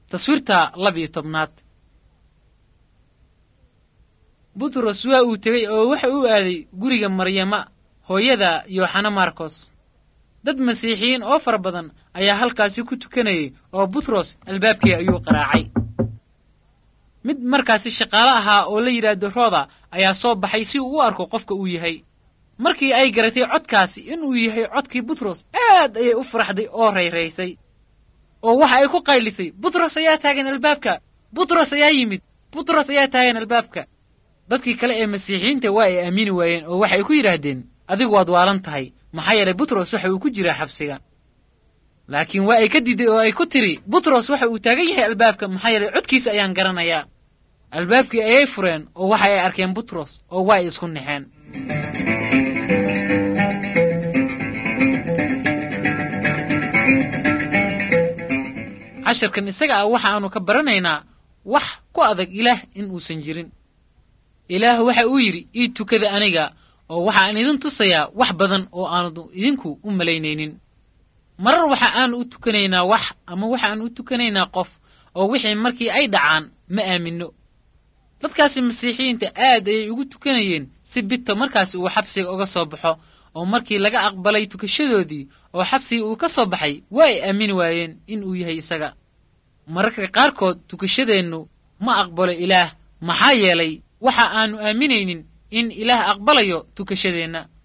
taswiirta laba iyo tobnaad butros waa uu tegey oo waxa uu aaday guriga maryama hooyada yooxana markos dad masiixiyiin oo fara badan ayaa halkaasi ku tukanayay oo butros albaabkii ayuu qaraacay mid markaasi shaqaale ahaa oo la yidhaahdo rooda ayaa soo baxay si uu u arko qofka uu yahay markii ay garatay codkaasi inuu yahay codkii butros aad ayay u faraxday oo rayraysay oo waxa ay ku qaylisay butros ayaa taagan albaabka butros ayaa yimid butros ayaa taagan albaabka dadkii kale ee masiixiyiinta waa ay aamini waayeen oo waxay ku yidhaahdeen adigu waad waalan tahay maxaa yeelay butros waxa uu ku jiraa xabsiga laakiin waa ay ka diiday oo ay ku tidhi butros waxa uu taagan yahay albaabka maxaa yeelay codkiisa ayaan garanayaa albaabkii ayay fureen oo waxa ay arkeen butros oo waa ay isku naxeen casharkan isaga ah waxa aanu ka baranaynaa wax ku adag ilaah in uusan jirin ilaah waxa uu yidhi ii tukada aniga oo waxaan idin tusayaa wax badan oo aanu idinku u malaynaynin marar waxa aan u tukanaynaa wax ama waxaan u tukanaynaa qof oo wixii markii ay dhacaan ma aaminno dadkaasi masiixiyiinta aad ayay ugu tukanayeen si bito markaasi uu xabsiga uga soo baxo oo markii laga aqbalay tukashadoodii oo xabsigii uu ka soo baxay waa ay aamini waayeen in uu yahay isaga mararka qaarkood tukashadeennu ma aqbalo ilaah maxaa yeelay waxa aannu aaminaynin in ilaah aqbalayo tukashadeenna